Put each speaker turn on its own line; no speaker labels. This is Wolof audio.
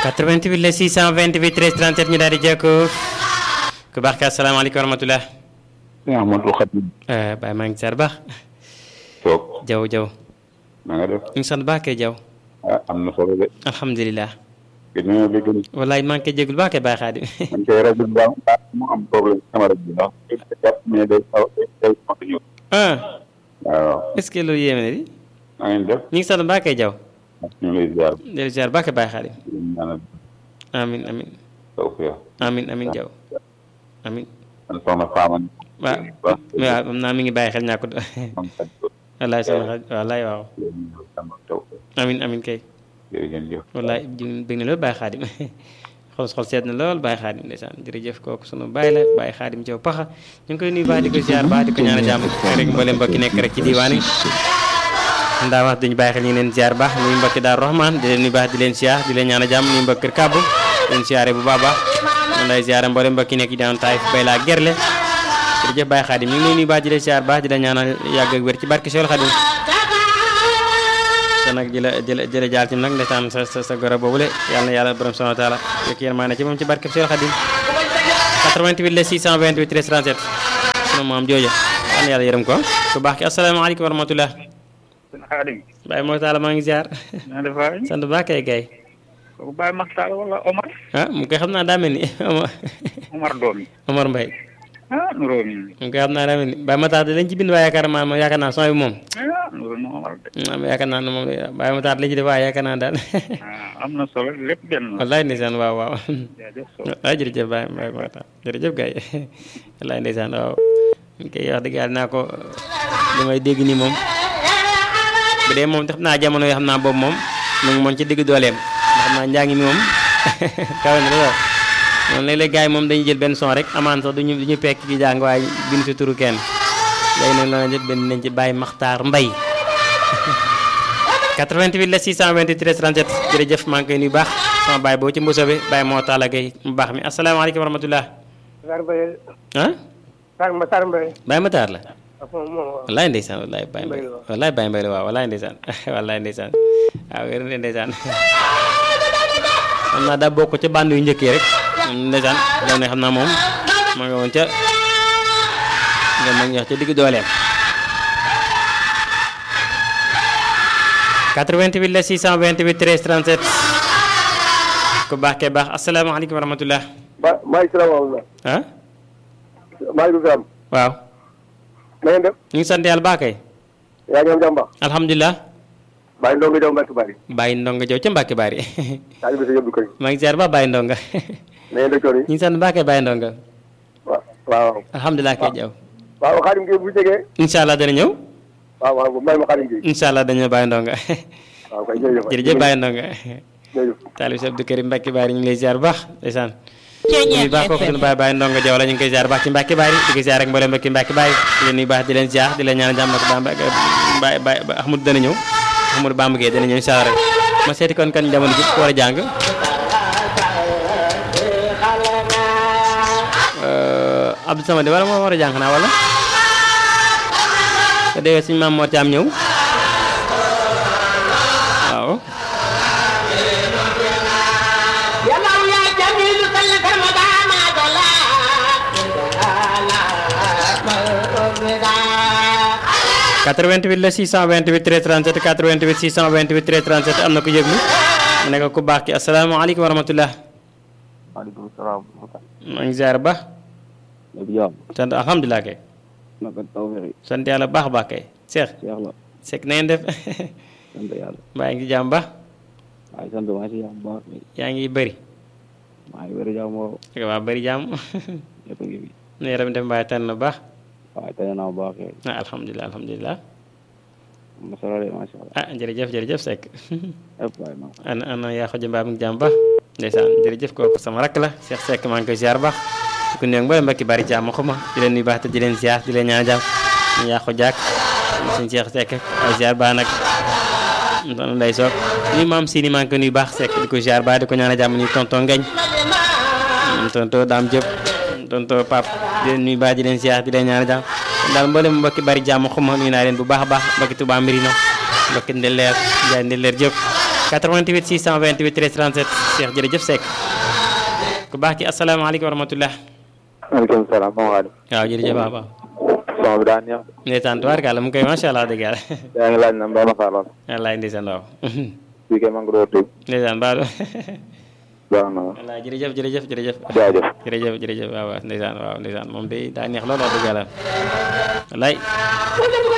88 la 628 13 37 ñu daal di jekku ku baax ka asalaamaaleykum wa rahmatulah.
yaa Ahmadou Khadim.
Baye maa ngi ziar baax.
toog.
Jaw Jaw.
na nga def.
ñu ngi sant baax kay Jaw.
ah am na solo de.
alhamdulilah.
gëj nañoo dégg.
walaay maa ngi koy jégul baax kay Baye Xaadim.
man kay rajo bi daal daa mu am problème sama rajo bi ndax jàpp mais day xaw day xaw a ñëw.
ah
waaw.
est-ce que loolu yéeme na di.
na ngeen def.
ñu ngi sant baax kay Jaw.
ñu ngi lay ziar.
di ziar baax kay Baye Xaadim.
di leen ñaanal
amin amin
tawfiq.
amin amin Jaw amin
man soxna Fama.
waaw
baax
waaw am naa mi ngi bàyyi xel ñàkkut
man kat
wallaay sama xel wallaay waaw
leen ñëw sama tawfiq.
amin amin kay
jërëjëf.
wallaay ji bëgg na lool Baye Xaadim xol xol seet na lool Baye Xaadim ndeysaan jërëjëf kooku sunu Baye la Baye Xaadim Jaw paxa ñu ngi koy nuyu baax di ko ziar baax di ko ñaan jàmm rek mboolem mbokki nekk rek ci diiwaan yi ndaa wax duñu bàyyi xel ñu ngi leen ziar baax nuyu mbokki Daaru Rahman di leen nuyu baax di leen ziar di leen ñaan jàmm nuyu mbokki Kër Kàbbu di leen ziare bu baax baax man lay ziare mboolem mbokki nekk daan taay bay laa gerle jërëjëf Baye Xaadim ñu ngi lay nuyu baax di leen ziar baax di leen ñaanal yàgg ak wér ci barke Seexul Xaadim te nag jëla jëla jëla jaal ci nag ndeysaan sa sa sa goro boobule yàlla na yàlla borom subhanahu wa taala yokk yërmaane ci moom ci barke Seexul Xaadim 88 la 628 13 37 sunu maam jooja yàlla na yàlla yërëm ko ku baax ki asalaamaaleykum wa rahmatullah
sëñ Xaadim
Baye moo taala maa ngi ziar
na def waay
sant baax kay gay
kooku Baye Maxtaar wala Omar
ah mu koy xam naa daa mel ni Omar
Omar doom yi
Omar Mbaye
ah nuroo mi
mu koy xam naa daa mel ni Baye Matar lañ ci bind waaye yaakaar naa moom yaakaar naa son bi moom
ah nuroo na Omar de
am yaakaar naa ne moom Baye Matar lañ ci def waaye yaakaar naa daal
ah am na solo lépp benn la
wallaay ndeysaan waaw waaw
jaajëf solo
waaw jërëjëf Baye Baye Matar jërëjëf gay wallaay ndeysaan waaw ñu koy wax dëgg yàlla naa ko li may dégg nii moom bu dee moom xam naa jamono yoo xam naa boobu moom mu ngi moom ci digg dooleem ndax xam naa njàngi mi moom kawe na lool moom léeg-léeg gars yi moom dañuy jël benn son rek amaan sax duñu duñu pekk ki jàng waaye bind si turu kenn léegi nag loolu jëpp benn nañ ci Baye Makhtar Mbaye 88 la 628 37 jërëjëf maa ngi koy nuyu baax sama baay boo ci mbuso bi Baye moo taala gay mu baax mi asalaamaaleykum wa rahmatullah
Sarr Mbaye
ah
Sarr ma Sarr Mbaye
Baye Matar la
ak moom moom waaw
wallaay ndeysaan wallaay Baye Mbaye wallaay Baye Mbaye la waaw wallaay ndeysaan wallaay ndeysaan waaw wér na ndeysaan xam naa daa bokk ca bànd yu njëkk yi rek ndeysaan loolu ne xam naa moom ma nga woon ca nga ma ngi wax ca digg dooleem 88 la 628 13 37 ku baax kee baax asalaamaaleykum wa rahmatullah
ba maa ngi salaamaaleykum
ah
maaleykum salaam
waaw
na ngeen def
ñu ngi sant yàlla baax kay
yaa ngi am jàmm baax
alhamdulilah
bàyyi ndongo jaw mbàkk bari
bàyyi ndonga jow ca mbàkke bari
taali bi sa yóbbu koy
maa ngi ziar ba bàyyi ndonga
na ngeen def coono yi
ñu ngi sant baax kay bàyyi ndonga
waaw waaw
alhamdulilah kay jaw
waaw xaadim gi bu jegee
incha allah dana ñëw
waaw waaw may ma xaadim gi
incha allah dañoo bàyyi ndonga
waaw kay jërëjëf
jërëjëf bàyyi ndonga
jërëjëf
taalib si Abdou Karim Mbacke Bari ñu ngi lay ziar bu baax ndeysaan ñu baax kooku suñu baay bàyyi ndonga jaw la ñu ngi koy ziar baax ci Mbacke Bari di ko ziar rek mboolem mbokki Mbacke Bari di leen nuyu baax di leen ziar di leen ñaan jàmm ak Bamba Baye Baye Ahmadou dana ñëw Ahmadou Bamba Gueye dana ñëw incha allah rek ma seeti kon kan jamono ji ku war a jàng Abdou Samad wala moo war a jàng xanaa wala te déwee suñu maam moo caam ñëw waaw quatre-vingt-huit la 628 13 37 88 628 13 37 am na ku yëglu mu nekk ku baax ki asalaamaaleykum wa rahmatullah
maaleykum salaam.
maa ngi ziar ba
lépp jàmm.
sant alhamdulilah kay
naka tawfeex yi.
sant yàlla baax a baax kay Cheikh
Cheikh la.
Seck na ngeen def
sant yàlla.
mbaa ngi jàmm ba
waaye sant maa ngi si jàmm bu baax.
yaa ngi bëri
maa ngi wér jàmm woo.
ak waa bëri jàmm
ñëpp a ngi fi.
nu yaram def mbaa tànn na baax
waaye tey naa bu baax kay.
ah alhamdulilah alhamdulilah
am na solo de macha allah.
ah jërëjëf jërëjëf Seck
yëpp waaye maa
ana ana yaa ko jëmbaa mi ngi jàmm ba ndeysaan jërëjëf kooku sama rakk la Cheikh Seck maa ngi koy ziar baax di ko nuyu mbooleem mbokki bari jàmm xuma di leen nuyu baax te di leen ziar di leen ñaan jàmm ñu yaa ko jàkk suñu Cheikh Seck ay ziar baax nag doon lay soog nuyu maam Sini maa ngi koy nuyu baax Seck di ko ziar baax di ko ñaan jàmm nuyu tonton Ngañ tonton Dame Diop tonton Pape di leen nuyu baax di leen ziar di leen ñaan jàmm daal mboolem mbokki bari jàmm xuma nuyu naa leen bu baax a baax mbokki Touba Mbirino mbokki Ndeleer Njaay Ndeleer Diop 88 628 13 37 Cheikh jërëjëf Seck ku baax ki asalaamaaleykum wa rahmatullah
maaleykum salaam Mame Khadim.
waaw jërëjëf waaw waaw
son bi daa neex.
ndeysaan tubaarkàlla mu ngi koy macha allah dëgg yàlla
yaa ngi laaj na mbaa ma faaloon.
wallaay ndeysaan waaw
fii kay maa ngi doon dégg.
ndeysaan baadu
baax na
wallaay jërëjëf jërëjëf jërëjëf
jaajëf.
jërëjëf jërëjëf waaw waaw ndeysaan waaw ndeysaan moom day daa neex loolu wax dëgg yàlla wallaay